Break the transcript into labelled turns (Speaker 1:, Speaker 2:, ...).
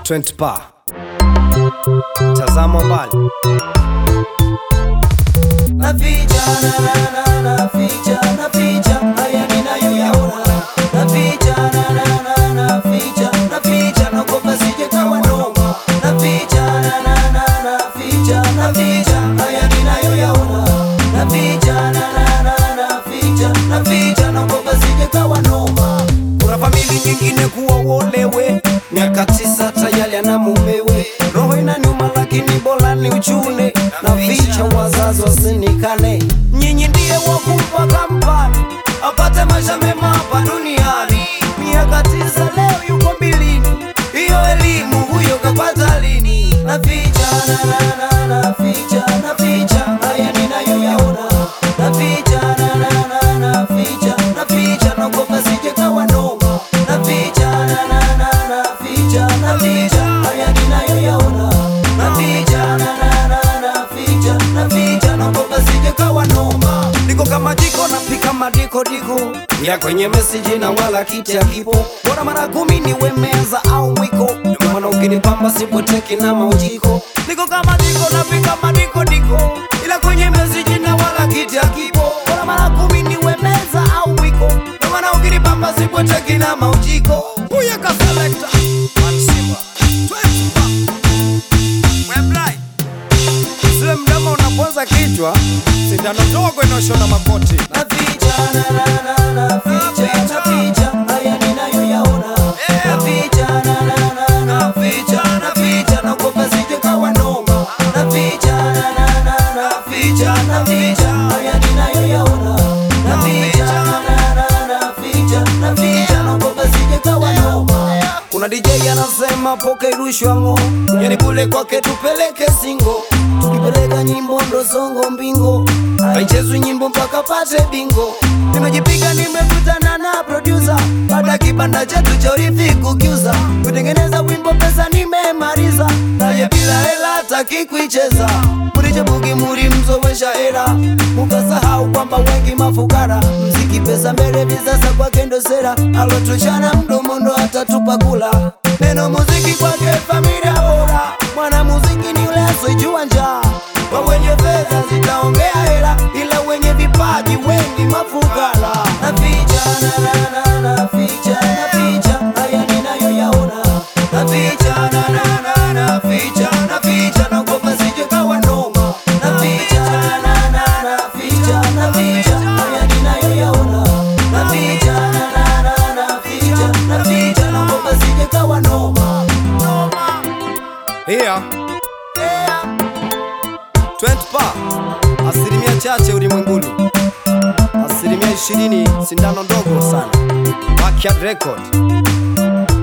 Speaker 1: 20 pa tazama mbali
Speaker 2: naficha na na na naficha naficha haya ninayoyaona naficha na na na naficha naficha naogopa sije kawa noma naficha na na na naficha naficha haya ninayoyaona naficha na na na naficha naficha naogopa sije kawa noma kuna famili nyingine kuwa uolewe miaka tisa tayari ana mumewe roho inaniuma lakini bora ni uchune na vicha wazazi wasinikane nyinyi ndiye wakumpa kampani apate maisha mema hapa duniani miaka tisa leo yuko mbilini hiyo elimu huyo kapata lini naficha na na na naficha naficha haya ninayoyaona naficha na na na naficha naficha naogopa sije kawa noma naficha na na na naficha naficha haya ninayoyaona naficha na na na naficha naficha naogopa sije kawa noma niko kama jiko napika madiko diko ya kwenye meseji na wala kiti akipo bora mara kumi niwe meza au mwiko ndio maana ukinipamba sipoteki na maujiko niko kama jiko napika madiko diko ila kwenye meseji na wala kiti akipo bora mara kumi niwe meza au mwiko ndio maana ukinipamba sipoteki na maujiko huyo ka selector Mansimba 20 Weblai
Speaker 1: zile mdama unaponza kichwa sindano ndogo inaoshona makoti
Speaker 2: naficha na na na naficha naficha haya ninayoyaona naficha na na na naficha naficha naogopa sije kawa noma naficha na na na naficha naficha haya ninayoyaona naficha na na na naficha naficha naogopa sije kawa noma kuna DJ anasema poke rushwa ngo yani kule kwake tupeleke singo tukipeleka nyimbo ndo songo mbingo haichezwi nyimbo mpaka pate bingo nimejipiga nimekutana na producer baada kibanda chetu cha urithi kukiuza kutengeneza wimbo pesa nimemaliza naye bila hela hataki kuicheza murichebugi muri mzowesha hela mukasahau kwamba wengi mafukara mziki pesa mbele visasa kwake ndo sera alotuchana mdomo ndo atatupa kula neno muziki kwake familia bora mwana muziki ni ule asojua njaa kwa wenye fedha zitaongea hela ila wenye vipaji wengi mafukara naficha na na na naficha naficha haya ninayoyaona naficha na na na naficha naficha naogopa sije kawa noma naficha na na na naficha naficha haya ninayoyaona naficha na na na naficha naficha naogopa sije kawa noma noma
Speaker 1: hiya
Speaker 2: yeah.
Speaker 1: 20 pa asilimia chache ulimwenguni asilimia ishirini sindano ndogo sana Backyard record